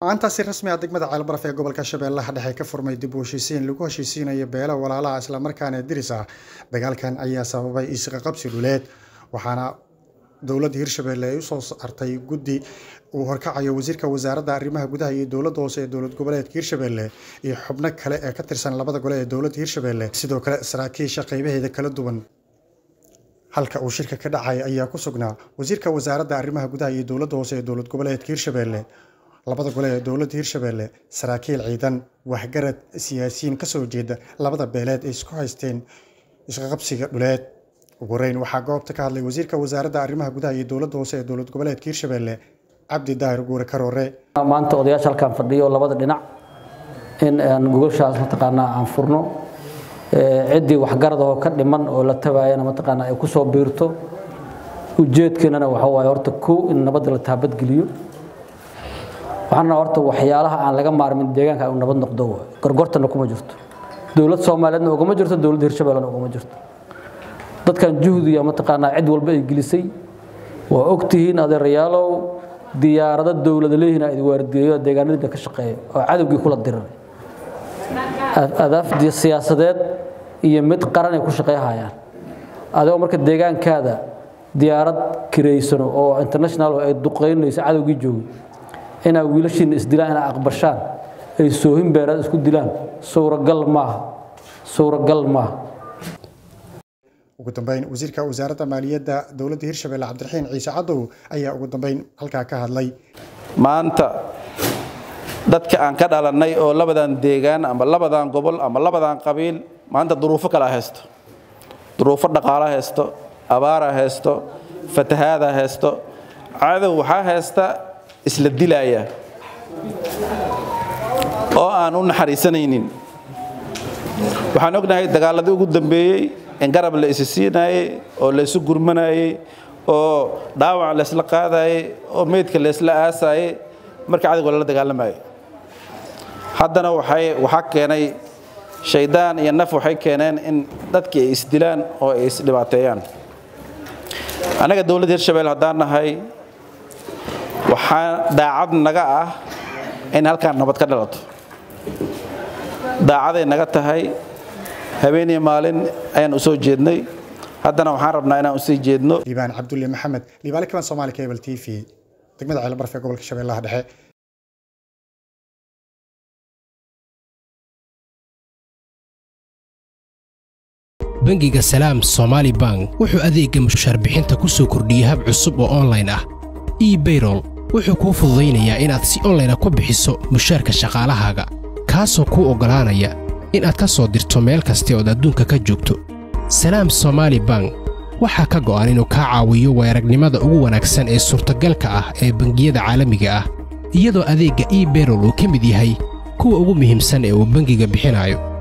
maanta si rasmi ah degmada ceelbaraf ee gobolka shabeellaha dhexe ka furmay dib u heshiisiin lagu heshiisiinayo beelo walaalaha islamarkaana diris ah dagaalkan ayaa sababay isqaqabsi dhuleed waxaana dowladda hirshabelle ay usoo saartay guddi uu horkacayo wasiirka wasaaradda arrimaha gudaha iyo dowladda hoose ee dowlad goboleedka hirshabelle iyo xubno kale ee ka tirsan labada gole ee dowladda hirshabelle sidoo kale saraakiisha qaybaheeda kala duwan halka uu shirka ka dhacay ayaa ku sugnaa wasiirka wasaaradda arrimaha gudaha iyo dowladda hoose ee dowlad goboleedka hirshabelle labada gole ee dowladda hirshabelle saraakiil ciidan waxgarad siyaasiyiin kasoo jeeda labada beeleed ay isku haysteen isqaqabsiga dhuleed ugu horeyn waxaa goobta ka hadlay wasiirka wasaaradda arrimaha gudaha iyo dowladda hoose ee dowlad goboleedka hirshabelle cabdi daahir guure karoore maanta odayaasha halkaan fadhiyo labada dhinac in aan gogoshaas mataqaanaa aan furno ciddii waxgaradahoo ka dhiman oo la tabaayana mataqaanaa ay ku soo biirto ujeedkeenana waxa waaye horta kow in nabadda la taabadgeliyo waxaana horta waxyaalaha aan laga maarmin deegaanka uu nabad noqdo gorgortana kuma jirto dowlad soomaaliyeedna ugama jirto dowladda hirshabellena ugama jirto dadkan juhdiya mataqaanaa cid walba ay gelisay waa ogtihiin adeerayaalow diyaarado dowlada leeyihiin ay waardiyeeyo deegaanadiina ka shaqeeya oo cadowgii kula diriray adaaf siyaasadeed iyo mid qaran ay ku shaqeeyhayaan adigoo marka deegaankaada diyaarad kireysano oo international ay duqeynayso cadowgii joogay inaa wiilashiina isdilaan inaa aqbashaan ay soohin beeraad isku dilaan suuragal maaha suuragal maaha ugu dambeyn wasiirka wasaaradda maaliyadda dowladda hirshabelle cabdiraxiin ciise cadow ayaa ugu dambeyn halkaa ka hadlay maanta dadka aan ka dhalannay oo labadan deegaan ama labadan gobol ama labadan qabiil maanta duruufo kala haysto duruufo dhaqaala haysto abaara haysto fatahaada haysto cadow waxaa haysta isla dilaaya oo aan u naxariisanaynin waxaan ognahay dagaaladii ugu dambeeyey in garab la isi siinaayey oo la isu gurmanayey oo dhaawac laysla qaadayey oo meydka laysla aasaayey marka cadowga lala dagaalamayay haddana waxaa keenay shaydaan iyo naf waxay keeneen in dadkii ay isdilaan oo ay isdhibaateeyaan annaga dowladda hirshabelle haddaan nahay waxaa daacad naga ah in halkaan nabad ka dhalato daacaday naga tahay habeeniyo maalin ayaan u soo jeednay haddana waxaan rabnaa inaan usii jeedno liibaan cabdulle maxamed liibaale kaban soomaali cable t v degmada ceelbarf ee gobolka shabeellaha dhexe bangiga salaam somaali bank wuxuu adeegga mushaarbixinta ku soo kordhiyey hab cusub oo onlayn ah ebayrol wuxuu kuu fududaynayaa inaad si onlayna ku bixiso mushaarka shaqaalahaaga kaasoo kuu oggolaanaya inaad ka soo dirto meel kasta ood adduunka ka joogto salaam somaali bank waxaa ka go'an inuu kaa caawiyo weeragnimada ugu wanaagsan ee suurtagalka ah ee bangiyada caalamiga ah iyadoo adeegga ebayrol uu ka mid yahay kuwa ugu muhiimsan ee uu bangiga bixinayo